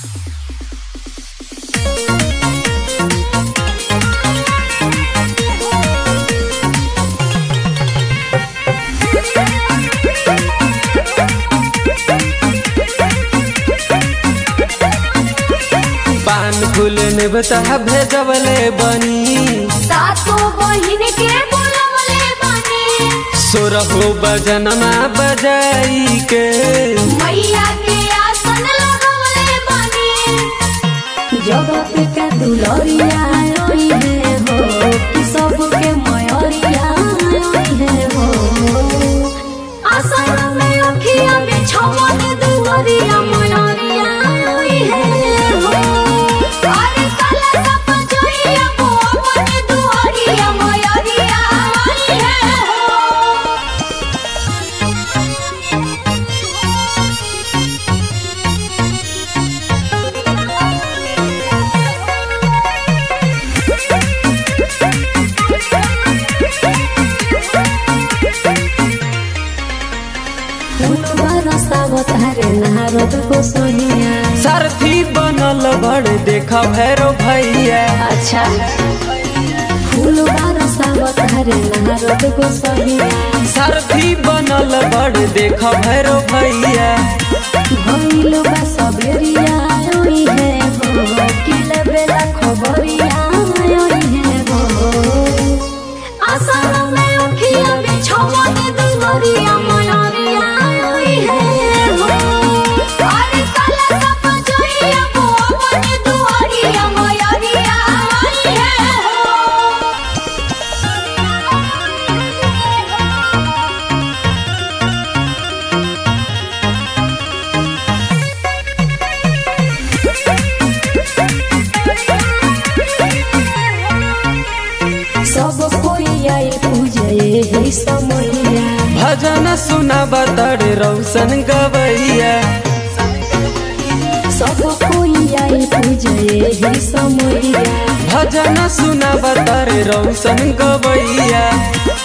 पान फूल में बता भेजवले बनी सातो बहिन के बोलवले बानी सोरहो बजनमा बजाई के मैया के आसन लगवले बानी जगत के दुलरिया आई है हो कि सबके मयरिया आई है हो आसन में अखिया में छमन दुवरिया मयरिया आई है हो अरे कला सब जोइया को अपन दुवरिया मयरिया आई है हो फूलवा रसावत हरे नारद को सोनिया सारथी बनल बड़ देखा भैरो भैया अच्छा फूलवा रसावत हरे नारद को सोनिया सारथी बनल बड़ देखा भैरो भैया भइल बा सबेरिया आई है हो कि लेबेला खबरिया आई है हो आसन में अखिया में छमन दुवरिया मयरिया आई है हो अरे कला सब जोइया को अपन दुवरिया मयरिया आई है हो सब कोई आई पूजे ही समैया भजन सुना बतड़ रौशन गवैया सब कोई आई पूजे ही समैया भजन सुना बतड़ रौशन गवैया